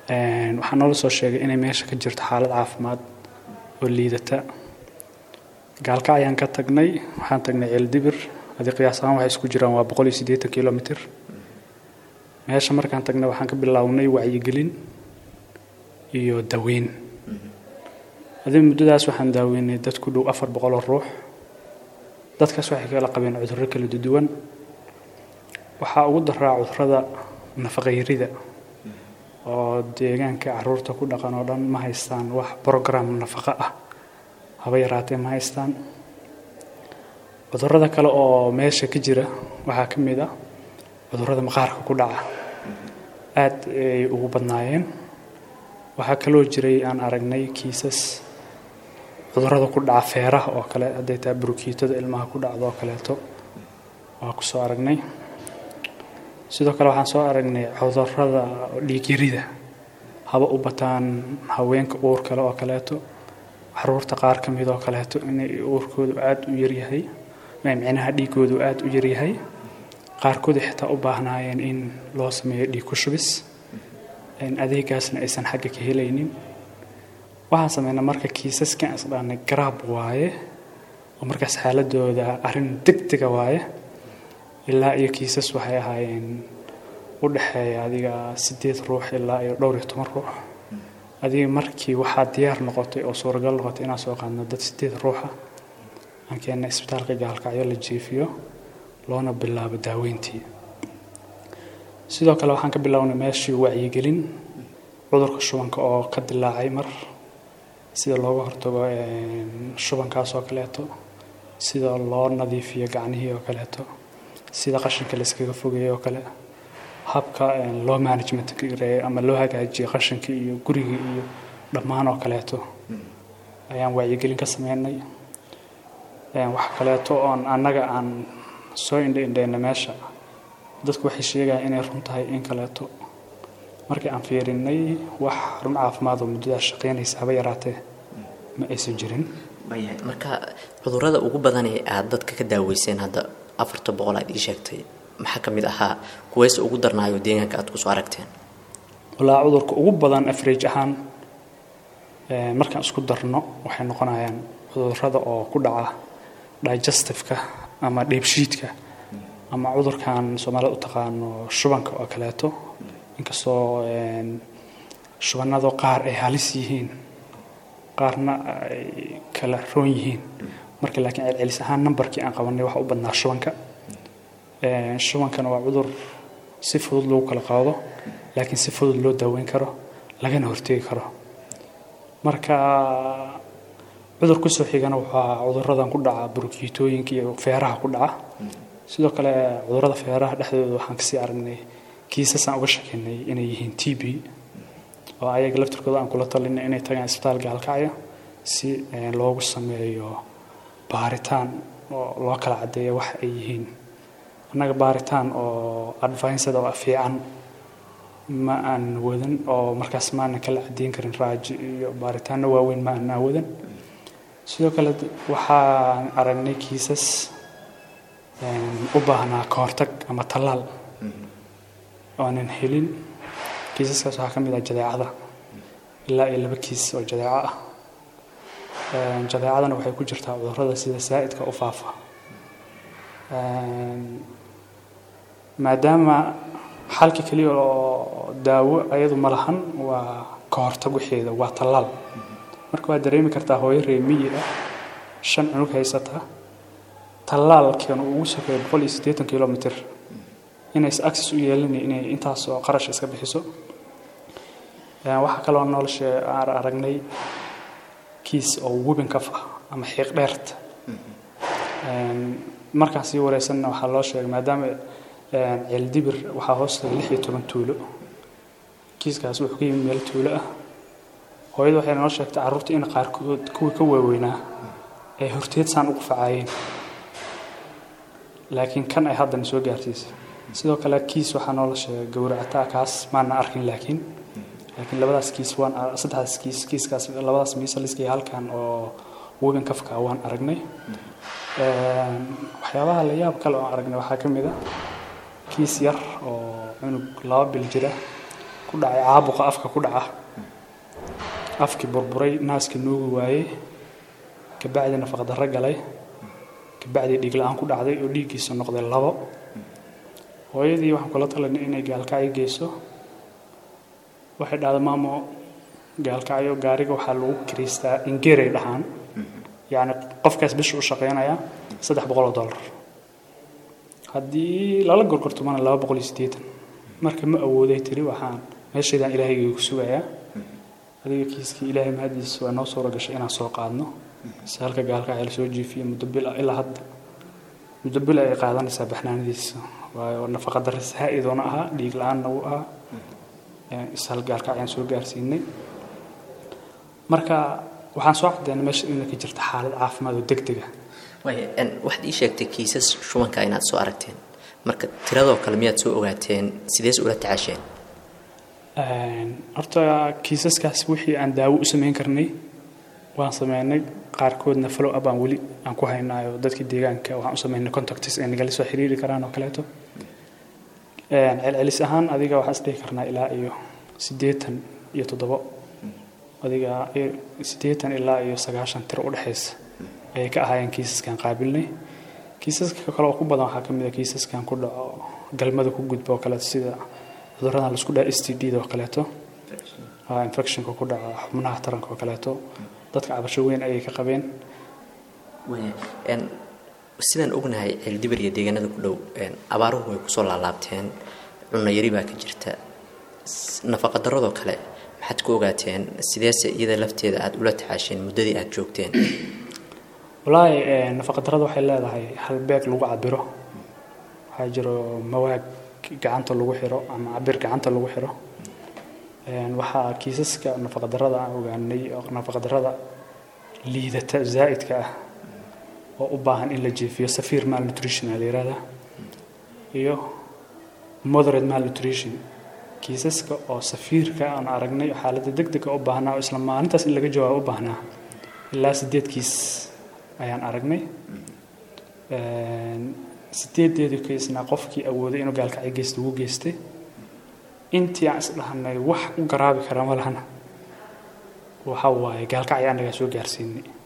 waxaa noola soo sheegay inay meesha ka jirto xaalad caafimaad oo liidata gaalka ayaan ka tagnay waxaan tagnay ceeldibir adi qiyaas ahaan waxay isku jiraan waa boqol iyo siddeetan kilomitr meesha markaan tagnay waxaan ka bilownay wacyigelin iyo daweyn adi muddadaas waxaan daaweynay dad ku dhow afar boqoloo ruux dadkaas waxay kala qabeen cudurro kala duwan waxaa ugu daraa cudurrada nafaqayrida oo deegaanka caruurta ku dhaqan oo dhan ma haystaan wax brogram nafaqo ah haba yaraatee ma haystaan cudurrada kale oo meesha ka jira waxaa ka mid ah cudurrada maqaarka ku dhaca aad ay ugu badnaayeen waxaa kaloo jiray aan aragnay kiisas cudurrada ku dhaca feeraha oo kale hadday tahay burukiitada ilmaha ku dhacdo oo kaleeto waa ku soo aragnay sidoo kale waxaan soo aragnay cudurrada dhiigyarida haba u bataan haweenka uur kale oo kaleeto caruurta qaar ka mid oo kaleeto inay uurkoodu aada u yaryahay micnaha dhiigoodu aada u yaryahay qaarkood xitaa u baahnaayeen in loo sameeyo dhiig ku shubis adeegaasna aysan xagga ka helaynin waxaan sameynaa marka kiisaskan isdhaanay garaab waaye oo markaas xaaladooda arrin degdega waaye ilaa iyo kiisas waxay ahaayeen u dhexeeya adiga siddeed ruux ilaa iyo dhowr iyo toban ruux adiga markii waxaa diyaar noqotay oo suuragal noqotay inaan soo qaadno dad siddeed ruuxa aan keenna isbitaalka gaalkacyo la jiifiyo loona bilaabo daaweyntii sidoo kale waxaan ka bilownay meeshii wacyigelin cudurka shubanka oo ka dilaacay mar sida looga hortago shubankaas oo kaleeto sida loo nadiifiyo gacnihii oo kaleeto sida qashinka layskaga fogeeyo oo kale habka loo management gareeyo ama loo hagaajiyo qashinka iyo guriga iyo dhammaan oo kaleeto ayaan wacyigelin ka sameynay wax kaleeto oon annaga aan soo indhaindhayna meesha dadku waxay sheegayaan inay run tahay in kaleeto markii aan fiirinay wax run caafimaad oo muddadaas shaqaynaysa haba yaraatee ma aysan jirin marka cudurrada ugu badan ee aada dadka ka daaweyseen hadda afarta boqol aad ii sheegtay maxaa ka mid ahaa kuweys ugu darnaayo deegaanka aad kusoo aragteen walaa cudurka ugu badan average ahaan markaan isku darno waxay noqonayaan cudurrada oo ku dhaca digestifeka ama dheebshiidka ama cudurkan soomaalida u taqaano shubanka oo kaleeto inkastoo shubanado qaar ay halis yihiin qaarna ay kala roon yihiin marka laakiin celcelis ahaan nambarkii aan qabanay waxa u badnaa shubanka shubankana waa cudur si fudud lagu kala qaado laakiin si fudud loo daaweyn karo lagana hortegi karo marka cudur kusoo xigana waxaa cuduradan ku dhaca burukiitooyinka iyo feeraha ku dhaca sidoo kale cudurada feeraha dhexdooda waxaan kasii aragnay kiisasaan uga shekeynay inay yihiin t b oo ayaga laftirkooda aan kula talinay inay tagaan isbitaal gaalkacyo si loogu sameeyo baaritaan oo loo kala caddeeyo wax ay yihiin annaga baaritaan oo advinced oo fiican ma aan wadan oo markaas ma aanan kala caddeyn karin raaji iyo baaritaanno waaweyn ma aanan wadan sidoo kale waxaan aragnay kiisas u baahnaa ka hortag ama tallaal oonan helin kiisaskaas waxaa ka mid ah jadeecada ilaa iyo laba kiis oo jadeeco ah jadeecadana waxay ku jirtaa cudurrada sida saa'idka u faafa maadaama xalka keliya oo daawo ayadu ma lahan waa ka hortag waxeeda waa tallaal marka waad dareemi kartaa hooyo reemiyi ah shan cunug haysata tallaalkan uu ugu sokeeyo boqol iyo siddeetan kilomitr inays access u yeelanay inay intaas oo qarash iska bixiso waxaa kaloo nolosha aan aragnay kiis oo webin kaf ah ama xiiq dheerta markaan sii wareysanna waxaa loo sheegay maadaama ceeldibir waxaa hoostaga lix iyo toban tuulo kiiskaas wuxuu ka yimid meel tuulo ah hooyada waxay noo sheegtay carruurta in qaarkood kuwii ka waaweynaa ay horteed saan ugu facaayeen laakiin kan ay haddana soo gaarsiisay sidoo kale kiis waxaa noola sheegay gowracataa kaas maana arkin laakiin laakiin labadaas kiis waan saddexdaas kiis kiiskaas labadaas miisaliska iyo halkan oo webin kafka waan aragnay waxyaabaha la yaab kale oo aragnay waxaa ka mid a kiis yar oo cunug laba bil jira ku dhacay caabuqa afka ku dhaca afkii burburay naaskii nuugi waayey kabacdii nafaqdarro galay kabacdii dhiig la-aan ku dhacday oo dhiiggiisa noqday labo hooyadii waxaan kula talanay inay gaalkacyo geyso waxay dhahda maamo gaalkacyo gaariga waxaa lagu kiriistaa ingeeray dhahaan yacni qofkaas bisha u shaqeynaya saddex boqol oo dollar haddii lala gorgortumana laba boqol iyo siddeetan marka ma awooday tiri waxaan meeshaydaan ilaahayga ku sugayaa adiga kiiskii ilaahay mahadiisa waa noo suura gashay inaan soo qaadno si halka gaalkacyo la soo jiifiyo muddo bil ilaa hadda muddo bil ay qaadanaysaa baxnaanadiisa waayo nafaqa darre saa-idoona ahaa dhiig la-aanna wuu ahaa ishal gaalkacyaan soo gaarsiinay marka waxaan soo caddeynay meesha inay ka jirta xaalad caafimaad oo deg dega waxaad ii sheegtay kiisas shubanka inaad soo aragteen marka tiradoo kale miyaad soo ogaateen sidees ula tacaasheen horta kiisaskaas wixii aan daawo u samayn karnay waan sameynay qaarkoodna follow up aan weli aan ku haynaayo dadkii deegaanka waxaan u sameynay contacts ay nagala soo xiriiri karaan oo kaleeto celcelis ahaan adiga waxaan isdhihi karnaa ilaa iyo siddeetan iyo toddobo adiga siddeetan ilaa iyo sagaashan tiro u dhexaysa ayay ka ahaayeen kiisaskan qaabilnay kiisaska kale oo ku badan waxaa ka mid a kiisaskan ku dhaco galmada ku gudba oo kaleeto sida cudurradan laisku dhaha s t d da oo kaleeto infectionka ku dhaca xubnaha taranka oo kaleeto dadka cabasho weyn ayay ka qabeen sidaan ognahay ceeldibir iyo deegaanada ku dhow abaaruhu way kusoo laalaabteen cunno yari baa ka jirta nafaqa daradoo kale maxaad ku ogaateen sideese iyada lafteeda aada ula tacaasheen muddadii aada joogteen wallaahi nafaqa darada waxay leedahay halbeeg lagu cabiro waxaa jiro mawaag gacanta lagu xiro ama cabir gacanta lagu xiro waxaa kiisaska nafaqa darada aan ogaanay oo nafaqa darada liidata zaa'idka ah oo u baahan in la jiifiyo safiir malnutrition aa la yihahdaa iyo moderate malnutrition kiisaska oo safiirka aan aragnay xaaladda deg dega u baahnaa oo isla maalintaas in laga jawaabo u baahnaa ilaa sideed kiis ayaan aragnay sideedeedii kiisna qofkii awooday inuu gaalkacyo geysta ugu geystay intii aan isdhahnay wax u garaabi kara ma lahana waxa waaye gaalkacyo annagaa soo gaarsiinay